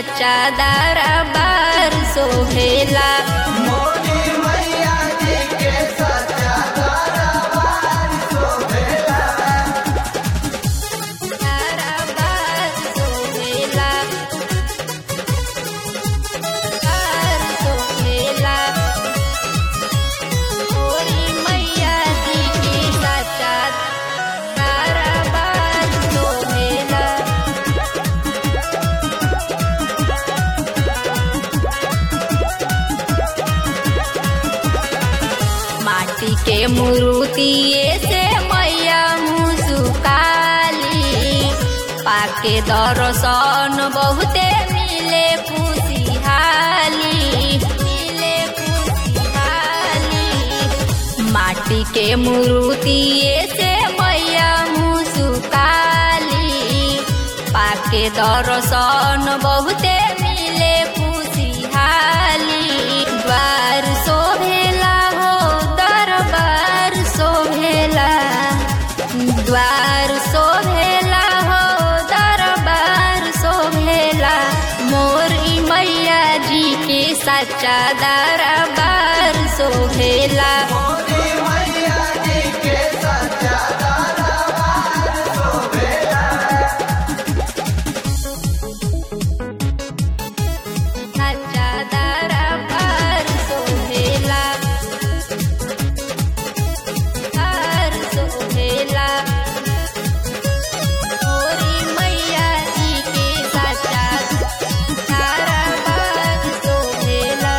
सच्चा दरबार सोहेला मोरी मैया जी के सच्चा दरबार सोहेला दरबार सोहेला दरबार सोहेला मोरी मैया जी के सच्चा दरबार सोहेला माटी के मूर्तिए से मैया मुसुकाली पाके दर्शन बहुते मिले खुशिहाली मिले खुशिहाली माटी के मूर्तिए से मैया मुसुकाली पाके दर्शन बहुते मिले खुशिहाली द्वार शोभेला हो दरबार शोभेला द्वार शोभेला हो दरबार शोभेला मोर ई मैया जी के सच्चा दरबार शोभेला मोरी मैया जी के सच्चा दरबार सोहेला सच्चा दरबार सोहेला दरबार सोहेला मोरी मैया जी के सच्चा दरबार सोहेला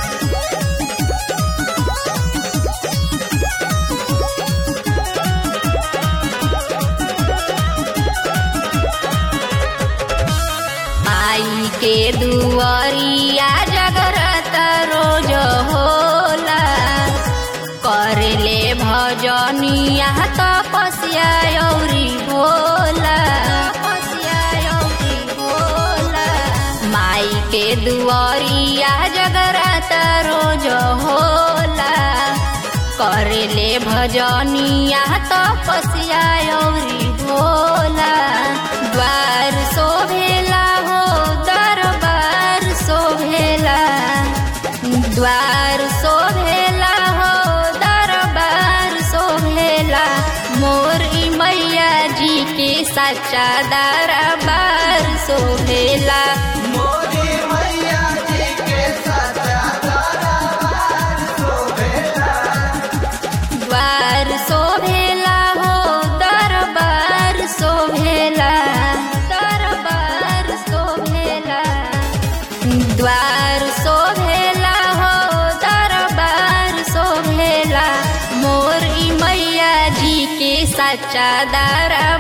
माई के दुआरिया जगरत रोज होला करले भजनिया तपस्या औरी भोला तपस्या औरी भोला माई के दुआरिया जगरत रोज होला करले भजनिया तपस्या औरी भोला द्वार शोभेला हो दरबार शोभेला द्वार शोभेला हो दरबार शोभेला मोर ई मैया जी के सच्चा दरबार शोभेला मोरी मैया जी के सच्चा दरबार सोहेला द्वार शोभेला हो दरबार शोभेला दरबार शोभेला द्वार शोभेला हो दरबार शोभेला मोर ई मैया जी के सच्चा दरबार